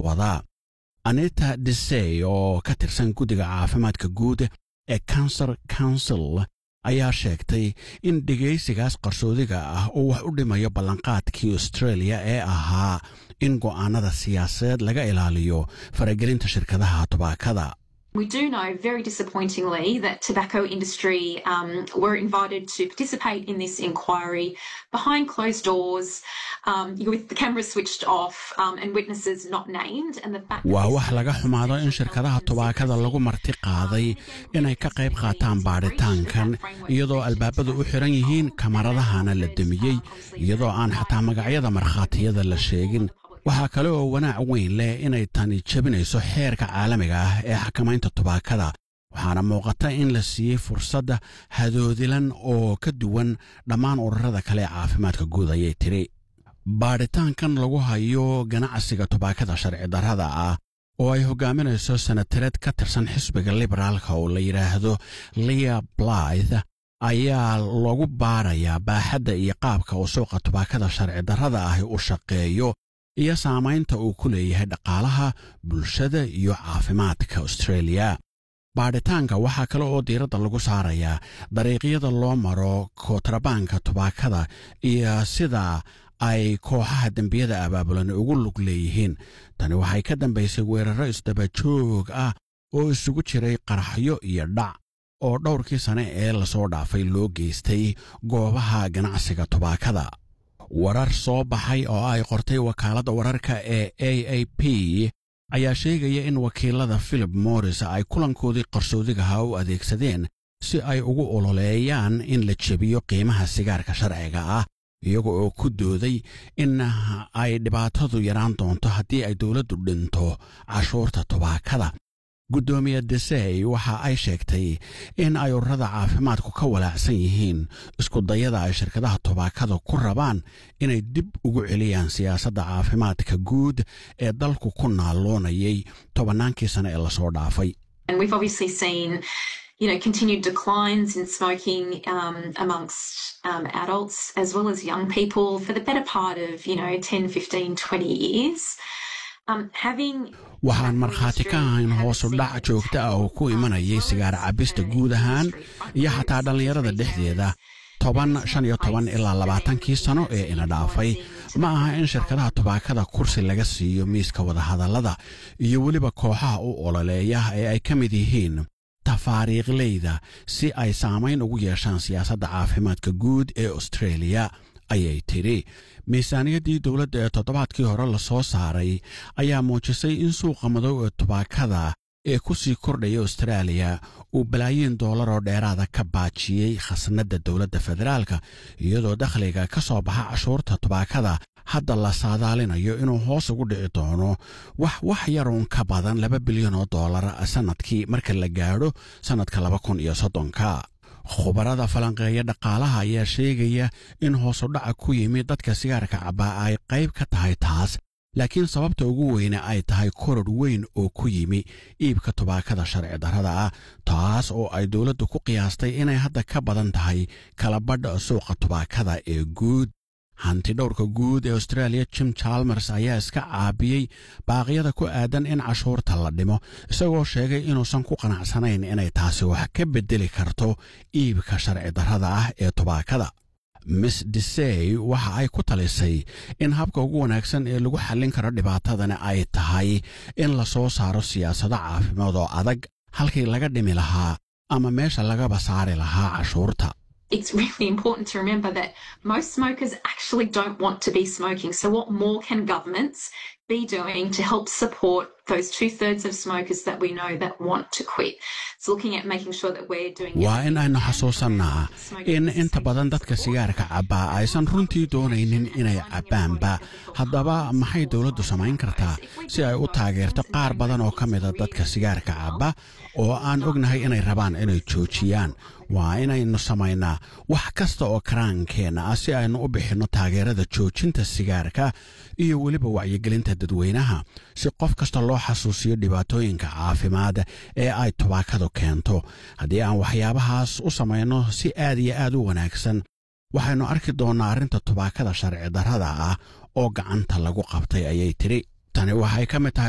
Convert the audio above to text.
wadaa anita desey oo ka tirsan guddiga caafimaadka guud ee cancer council ayaa sheegtay in dhegaysigaas qarsoodiga ah oo wax u dhimayo ballanqaadkii australia ee ahaa in go'aanada siyaasadeed laga ilaaliyo faragelinta shirkadaha tubaakada We do know very disappointingly that tobacco industry um, were invited to participate in this inquiry behind closed doors um, with the camera switched off um, and witnesses not named. And the fact waa wax laga xumaado in shirkadaha tubaakada lagu marti qaaday inay ka qayb qaataan baadhitaankan iyadoo albaabadu u xiran yihiin kamaradahana la demiyey iyadoo aan xataa magacyada markhaatiyada la sheegin waxaa kale oo wanaac weyn leh inay tani jebinayso xeerka caalamiga ah ee xakamaynta tubaakada waxaana muuqata in la siiyey fursadda hadoodilan oo ka duwan dhammaan ururada kale ee caafimaadka guud ayay tidhi baadhitaankan lagu hayo ganacsiga tubaakada sharci darrada ah oo ay hogaaminayso sanatareed ka tirsan xisbiga liberaalka oo la yidhaahdo lia blythe ayaa lagu baarayaa baaxadda iyo qaabka uu suuqa tubaakada sharci darrada ahi u shaqeeyo iyo saamaynta uu ku leeyahay dhaqaalaha bulshada iyo caafimaadka australia baadhitaanka waxaa kale oo diiradda lagu saarayaa dariiqyada loo maro kootrabaanka tubaakada iyo sida ay kooxaha dembiyada abaabulan ugu lug leeyihiin tani waxay ka dambaysay weerarro isdabajoog ah oo isugu jiray qaraxyo iyo dhac oo dhowrkii sane ee lasoo dhaafay loo geystay goobaha ganacsiga tubaakada warar soo baxay oo ay qortay wakaaladda wararka ee a a p ayaa sheegaya in wakiilada philip morris ay kulankoodii qarsoodigaha u adeegsadeen si ay ugu ololeeyaan in la jebiyo qiimaha sigaarka sharciga ah iyaga oo ku dooday in ay dhibaatadu yaraan doonto haddii ay dowladdu dhinto cashuurta tubaakada guddoomiye desey waxa ay sheegtay in ay ururada caafimaadku ka walaacsan yihiin iskudayada ay shirkadaha tubaakada ku rabaan inay dib ugu celiyaan siyaasadda caafimaadka guud ee dalku ku naalloonayay tobannaankii sane ee lasoo dhaafay And we've obviously seen, you know, continued declines in smoking um, amongst um, adults as well as young people for the better part of, you know, 10, 15, 20 years. Um, having waxaan markhaati ka ahayn hoosu dhac joogta ah oo ku imanayay sigaar cabbista guud ahaan iyo xataa dhallinyarada dhexdeeda toban shan iyo toban ilaa labaatankii sano ee ina dhaafay ma aha in shirkadaha tubaakada kursi laga siiyo miiska wadahadallada iyo weliba kooxaha u ololeeya ee ay ka mid yihiin tafaariiqleyda si ay saamayn ugu yeeshaan siyaasadda caafimaadka guud ee australia ayay tidhi miisaaniyaddii dowladda ee toddobaadkii hore lasoo saaray ayaa muujisay in suuqa madow ee tubaakada ee ku sii kordhaya austraaliya uu balaayiin doolar oo dheeraada ka baajiyey khasnadda dowladda federaalka iyadoo dakhliga ka soo baxa cashuurta tubaakada hadda la saadaalinayo inuu hoos ugu dhici doono wax wax yaruun ka badan laba bilyan oo doolar sannadkii marka la gaadho sannadka laba kun iyo soddonka khubarada falanqeeya dhaqaalaha ayaa sheegaya in hoosudhaca ku yimid dadka sigaarka cabbaa ay qayb ka tahay taas laakiin sababta ugu weyne ay tahay koror weyn oo ku yimi iibka tubaakada sharci darrada ah taas oo ay dowladdu ku qiyaastay inay hadda ka badan tahay kalabadha suuqa tubaakada ee guud hanti dhowrka guud ee australia jim chalmers ayaa iska caabiyey baaqyada ku aadan in cashuurta la dhimo isagoo sheegay inuusan ku qanacsanayn inay taasi wax ka beddeli karto iibka sharci darrada ah ee tubaakada miss desey waxa ay ku talisay in habka ugu wanaagsan ee lagu xallin karo dhibaatadani ay tahay in la soo saaro siyaasado caafimaad oo adag halkii laga dhimi lahaa ama meesha lagaba saari lahaa cashuurta it's really important to remember that most smokers actually don't want to be smoking. So, what more can governments be doing to help support those two thirds of smokers that we know that want to quit? It's looking at making sure that we're doing. waa in aynu xasuusannaa in inta badan dadka sigaarka cabbaa aysan runtii doonaynin inay cabbaanba haddaba maxay dowladdu samayn kartaa si ay u taageerto qaar badan oo ka mida dadka sigaarka cabba oo aan ognahay inay rabaan inay joojiyaan waa inaynu samaynaa wax kasta oo karaankeenna ah si aynu u bixinno taageerada joojinta sigaarka iyo weliba wacyigelinta dadweynaha si qof kasta loo xasuusiyo dhibaatooyinka caafimaad ee ay tubaakadu keento haddii aan waxyaabahaas u samayno si aad iyo aad u wanaagsan waxaynu arki doonnaa arrinta tubaakada sharci darrada ah oo gacanta lagu qabtay ayay tidhi tani waxay ka mid tahay